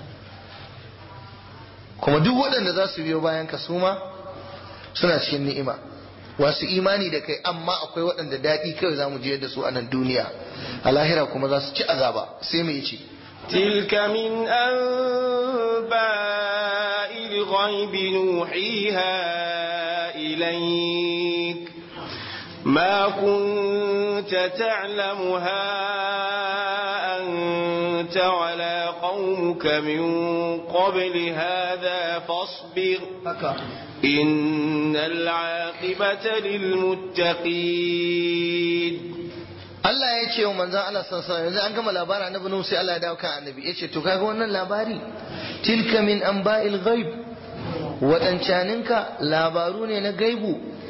kuma duk waɗanda za su biyo bayan ka suma suna cikin ni'ima wasu imani da kai amma akwai waɗanda daɗi kawai za mu je da su a nan duniya a lahira kuma za su ci azaba sai mai ce تلك من أنباء الغيب نوحيها إليك ما كنت تعلمها أنت ولا قومك من قبل هذا فاصبر إن العاقبة للمتقين Allah ya ce wa manzan Allah sassan yanzu an gama labarin annabi Nuhu sai Allah ya dawo kan annabi ya ce to kaga wannan labari tilka min anba'il ghaib wadancaninka labaru ne na gaibu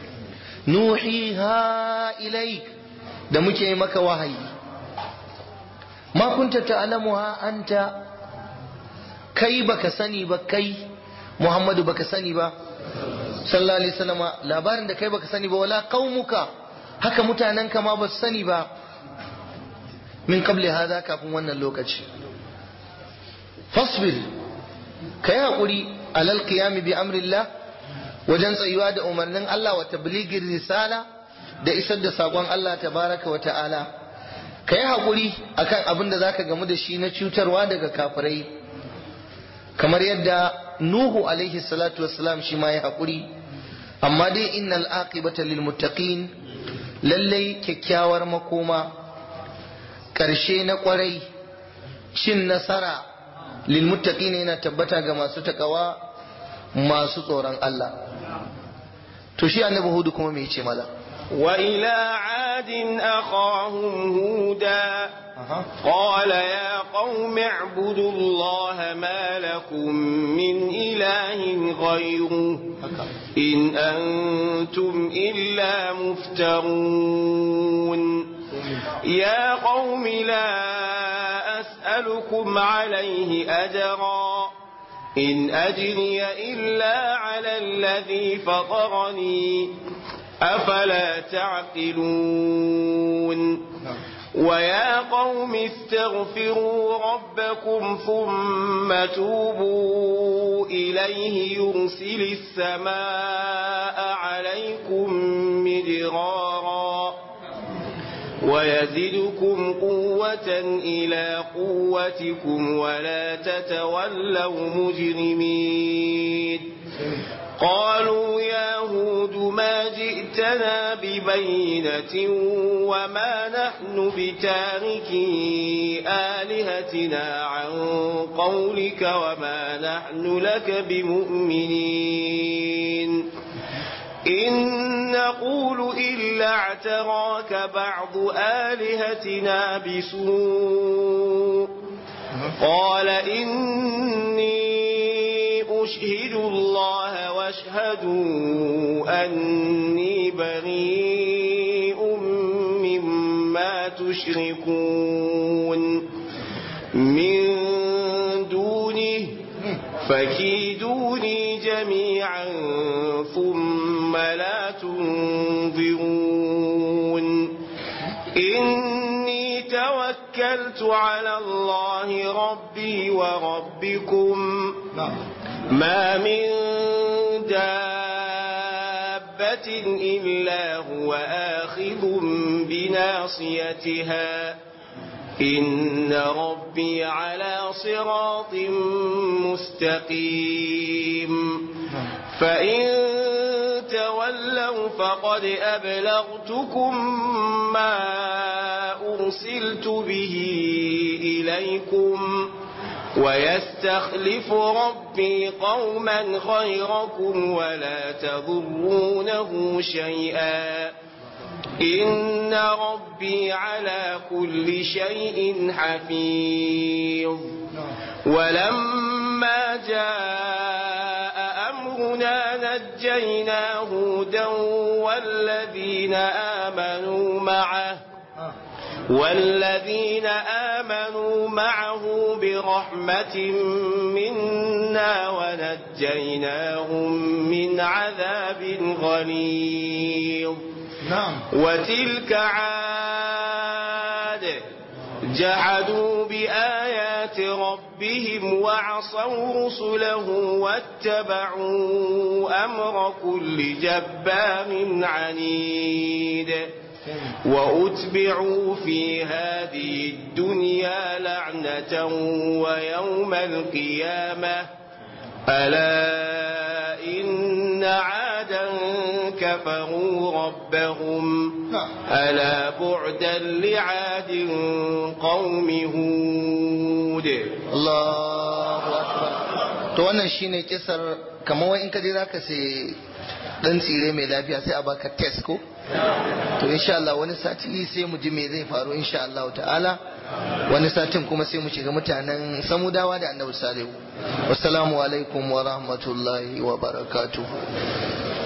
nuhiha ilaik da muke maka wahayi ma kunta ta'lamuha anta kai baka sani ba kai Muhammadu baka sani ba sallallahu alaihi wasallam labarin da kai baka sani ba wala qaumuka haka mutanenka ma ba su sani ba min qabli hada kafin wannan lokaci fasbir kai hakuri alal qiyami bi amrillah wajen tsayuwa da umarnin Allah wa tabligir risala da isar da sakon Allah tabaraka wa ta'ala kai hakuri akan abin da zaka gamu da shi na cutarwa daga kafirai kamar yadda Nuhu alaihi salatu wassalam shi ma ya hakuri amma dai innal aqibata lil muttaqin lallai kyakkyawar makoma ƙarshe na ƙwarai cin nasara lilmuttaqin yana tabbata ga masu takawa masu tsoron Allah to shi annabi hudu kuma me yace mala wa ila adin akhahum huda قال يا قوم اعبدوا الله ما لكم من إله غيره إن أنتم إلا مفترون يا قوم لا أسألكم عليه أجرا إن أجري إلا على الذي فطرني أفلا تعقلون ويا قوم استغفروا ربكم ثم توبوا إليه يرسل السماء عليكم مدرارا ويزدكم قوة إلى قوتكم ولا تتولوا مجرمين قالوا يا هود ما جئتنا ببينة وما نحن بتاركي آلهتنا عن قولك وما نحن لك بمؤمنين إن نقول إلا اعتراك بعض آلهتنا بسوء قال إني أشهد الله واشهدوا أني بريء مما تشركون من دونه فكيدوني جميعا ثم لا تنظرون إني توكلت على الله ربي وربكم ما من دابة إلا هو آخذ بناصيتها إن ربي على صراط مستقيم فإن تولوا فقد أبلغتكم ما أرسلت به إليكم ويستخلف ربي قوما غيركم ولا تضرونه شيئا إن ربي على كل شيء حفيظ ولما جاء أمرنا نجينا هودا والذين آمنوا معه والذين آمنوا معه برحمة منا ونجيناهم من عذاب غليظ نعم وتلك عاد جحدوا بآيات ربهم وعصوا رسله واتبعوا أمر كل جبار عنيد وأتبعوا في هذه الدنيا لعنة ويوم القيامة ألا إن عادا كفروا ربهم ألا بعدا لعاد قوم هود Allahu akbar to wannan shine kisar kamar wai in ka je zaka sai dan tsire mai lafiya sai a baka test ko to insha Allah wani sati sai mu ji me zai faru insha Allah ta'ala wani satin kuma sai mu shiga mutanen samudawa da annabi salihu wassalamu alaikum wa rahmatullahi wa barakatuh